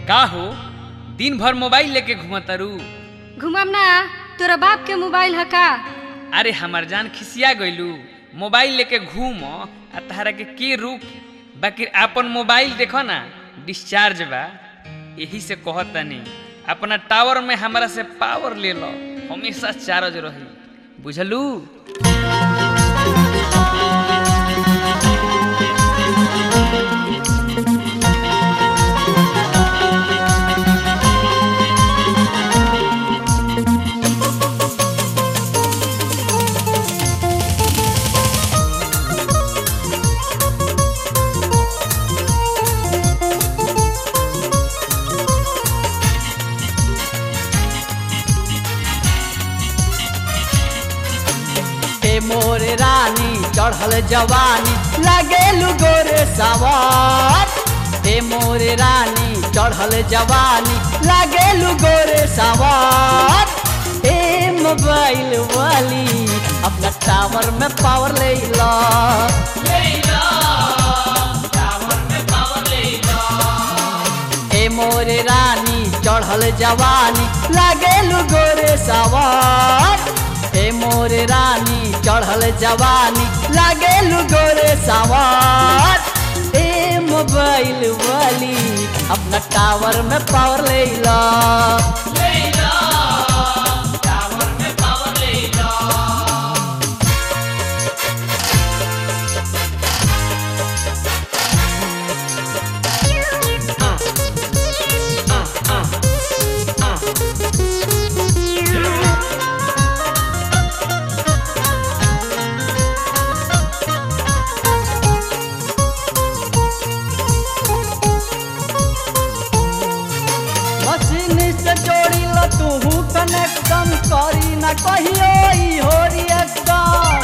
का हो दिन भर मोबाइल लेके घुमतारू घुमम ना तोरा बाप के मोबाइल ह का अरे हमार जान खिसिया गइलू मोबाइल लेके घूम आ तहरा के के रुक बाकी आपन मोबाइल देखो ना डिस्चार्ज बा यही से कहत तनी अपना टावर में हमरा से पावर ले लो हमेशा चार्ज रही बुझलू हे मोरे रानी चढ़ल जवानी लगेलु गोरे सवार हे मोरे रानी चढ़ल जवानी लगेलु गोरे सवार ए मोबाइल वाली अपना टावर में पावर ले ला ए मोरे रानी चढ़ल जवानी लगेलु गोरे सवार ए मोरे रानी चढ़ल जवानी लगेलु गोरे सवार ए मोबाइल वाली अपना टावर में पावर ले ला मशीन से जोड़ी लो तू कनेक्शन करी ना कहियो ई हो रिएक्शन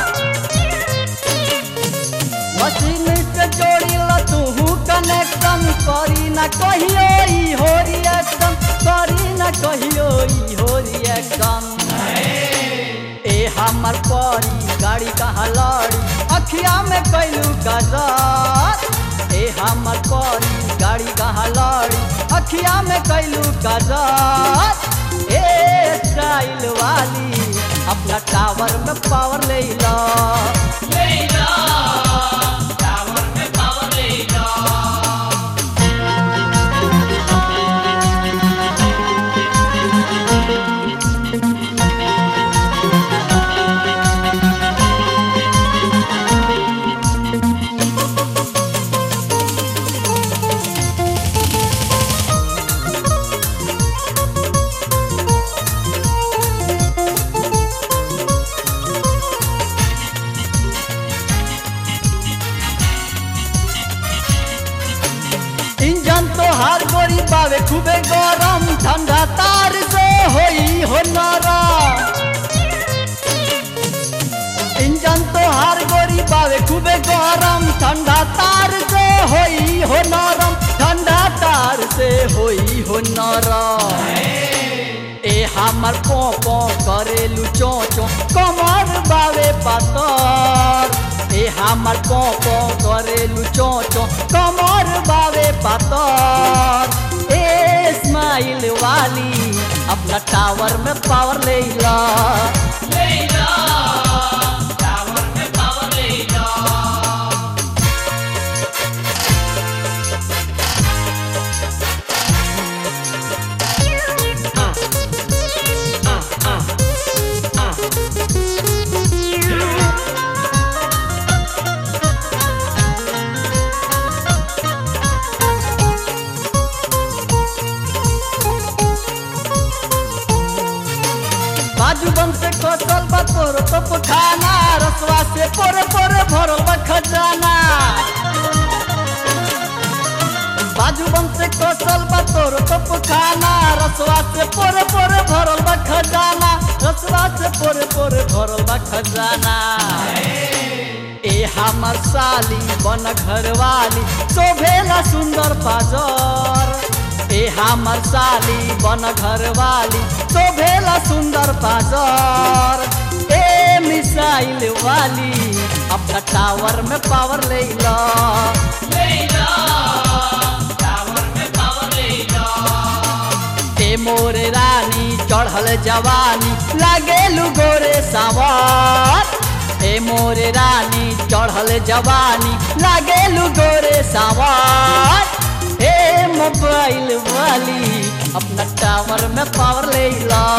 मशीन से जोड़ी लो तू कनेक्शन करी ना कहियो ई हो रिएक्शन करी ना कहियो ई हो रिएक्शन ए हमर परी गाड़ी कहाँ लड़ी अखिया में कैलू गजर ए हमर परी गाड़ी कहाँ लड़ी अखिया में कैलू गजर ए स्टाइल वाली अपना टावर में पावर ले ला इंजन तो हर गोरी पावे खूबे गरम ठंडा तार से होई हो नरम इंजन तो हर गोरी पावे खूबे गरम ठंडा तार से होई हो नरम ठंडा तार से होई हो नरम ए हमर पो पो करेलु चो चो कमर बावे पातर ए हमर पो पो करेलु चो चो कमर बावे पातर ए स्माइल वाली अपना टावर में पावर ले ला बाजू बम से कसल बा तोर तो खाना रसवा से पोरे पोरे भरल बा खजाना बाजू बम से कसल बा तोर तो खाना रसवा से पोरे पोरे भरल बा खजाना रसवा से पोरे पोरे भरल बा खजाना ए हमर साली बन घरवाली शोभेला सुंदर पाजर ए हमर साली बन घरवाली शोभेला सुंदर पाजर ए मिसाइल वाली अपना टावर में पावर ले ला टावर में पावर ले लो चढ़ल जवानी लागेलू गोरे सावर ए मोरे रानी चढ़ल जवानी लागेलू गोरे सावर ए मोबाइल वाली अपना टावर में पावर ले ला